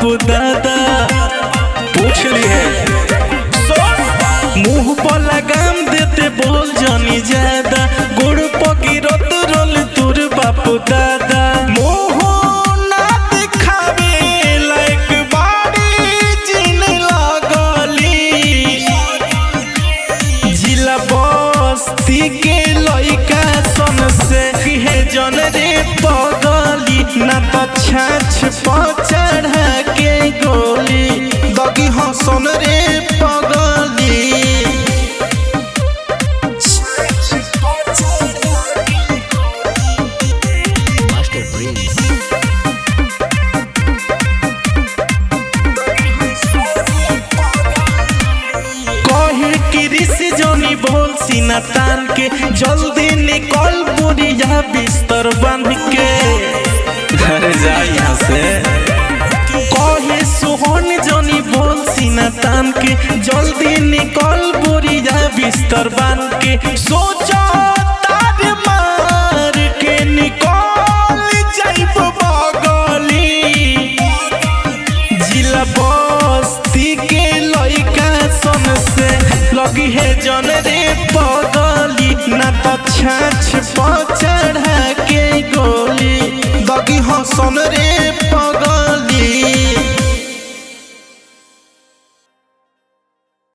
बापू दादा पूछ ली है मुंह पर लगाम देते बोल जानी ज्यादा गुड़ पगिरत रोल तुर बापू दादा मोह ना दिखावे लायक बाड़ी जिन लगली जिला बस्ती के लइका सन से है जन रे पगली ना तो छाछ पर चढ़ा के गोली दगी हसन रे पगली Master Prince. कहे कि ऋषि जोनी बोल सीना तान के जल्दी निकल बुढ़िया बिस्तर बन के घर जा यहाँ से कहे सोहन जोनी बोल सीना तान के जल्दी निकल बुढ़िया बिस्तर बन के सोचा तार मार के निकल जाइब बगली जिला बस्ती के लइका सन से लगी है जन रे पगली ना तो छाछ पर चढ़ा के गोली दगी हसन रे पगली